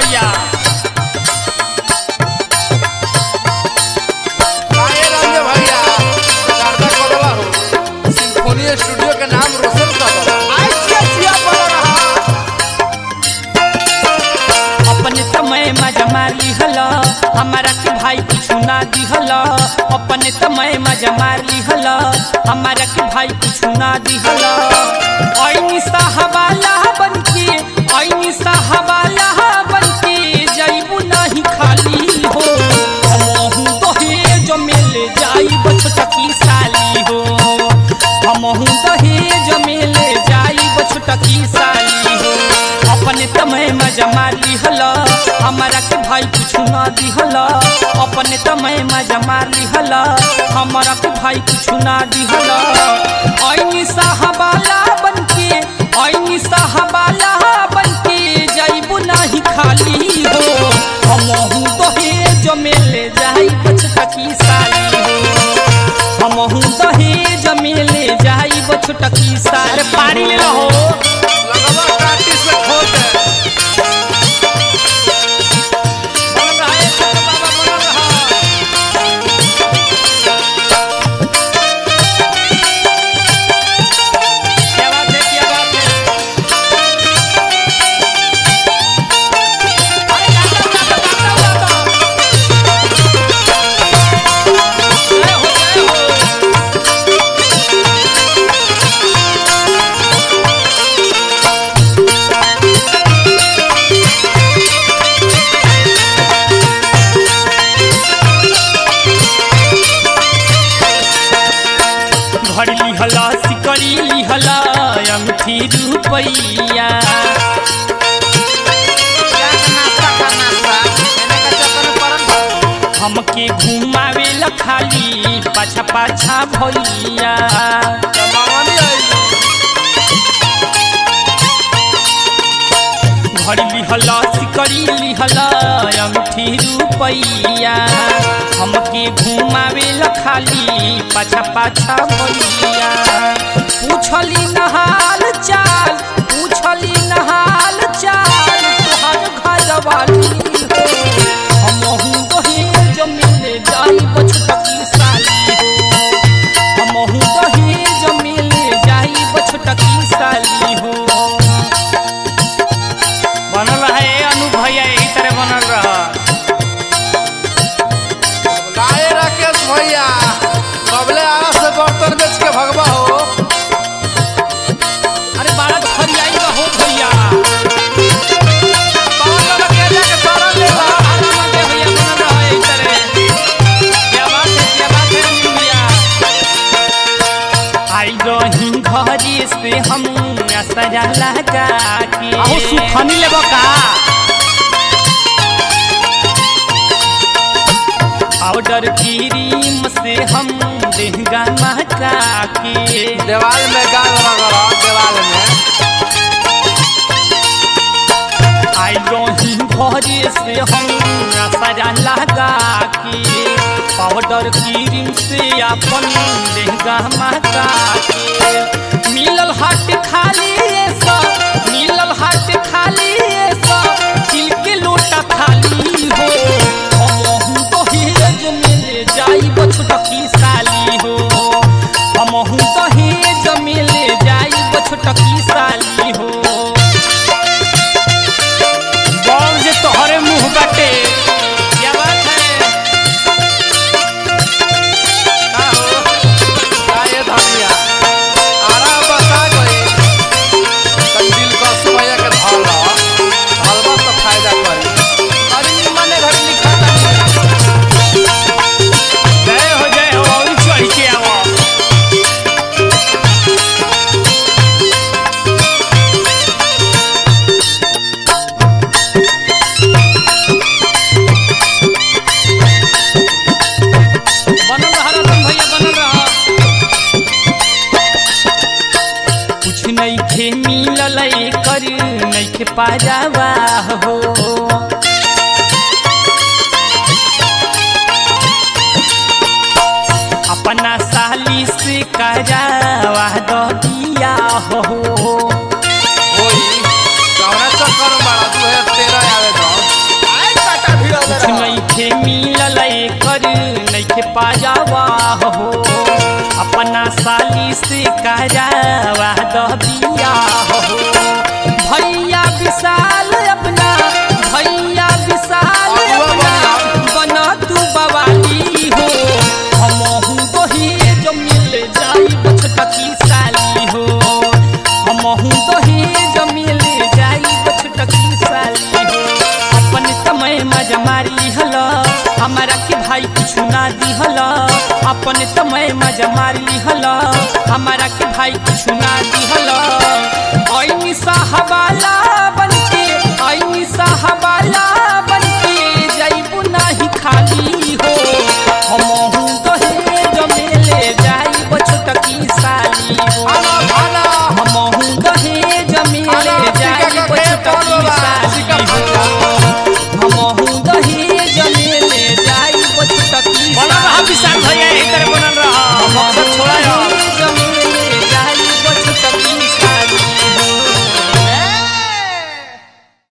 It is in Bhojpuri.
भैया काहे रंगे भैया शारदा कदवा हो सिम्फोनी स्टूडियो के नाम रोशन कर दो अपने समय मजा मार लिहल हमारा के भाई कुछ ना दिहल अपने समय मजा मार लिहल हमारा के भाई कुछ ना दिहल ऐनी साहबाला बनके ऐनी साहबाला बनके जैबू नहीं खाली हो हमहू दहेज मेले जाइब छोटकी साली हो हमहू दहेज मेले जाइब छोटकी साली हो अपने तमय मजा मार लिहल हमारा के भाई कुछ ना दिहल अपने तमय मजा मार लिहल हमारा के भाई कुछ ना दिहल ऐनी साहबाला बनके ऐनी साहबाला बनके जाइबू नाही खाली हो हमहू दहेज मेले जाइब छोटकी साली हो हमहू दहेज मेले जाइब छोटकी साली पारी ले हो लगवा काटी से खोद दे बनल रहा है छोटे बाबा बनल रहा क्या बात है क्या बात है अरे गाता गाता गाता गाता जय हो जय हो घड़ी लिहला सिकड़ी लिहला अंगठी रुपैया हमके घुमावे ला खाली पाछा पाछा भैया घड़ी लिहला सिकड़ी लिहला अंगठी रुपैया हमके घुमावे ला खाली पाछा पाछा भैया पूछली नहाल चाल पूछली नहाल चाल तोहर घर वाली हो हमहू दहेज मिले जाई बछटकी साली हो हमहू दहेज मिले जाई बछटकी साली हो बनल रहे अनु भैया यही तरह बनल रहा लाए राकेश भैया कबले आरा से बर्तन बेच के भगवा हो अरे बारह फरियाई का हो भैया बाबा बाबा के जाके सारा ले ला आराम से भैया बनल रहा यही तरह क्या बात है क्या बात है अनु भैया आई रही घरी से हम असरा लगा के आहू सुखनी लेबो का पाउडर क्रीम से हम देहगा महका के देवाल में गाल रगड़ा देवाल में आई रही घरे से हम असरा लगा के पाउडर क्रीम से अपन देहगा महका के मिलल हाट खाली ये सब मिलल हाट खाली ये सब तिल के लोटा खाली हो हमहू दहेज मिले जाई बछटकी साली हो हमहू दहेज मिले जाई बछटकी साली हो बॉल जे तोहरे मुंह बाटे क्या बात है का हो काहे धनिया आरा बता गई तन दिल का सुमैया के धल हलवा तो फायदा करी अरे निमने घर लिखा था जय हो जय हो और चढ़ के आवो बनल रहा रतन भैया बनल रहा कुछ नहीं खे मिलल कर नहीं खे पाजावा हो अपना साली से करावा दो दिया हो होई कौना चक्कर में बड़ा तू है तेरा आवे तो मजा मार लिहल हमारा के भाई कुछ ना दिहल अपने तमय मजा मार लिहल हमारा के भाई कुछ ना दिहल ऐनी साहबाला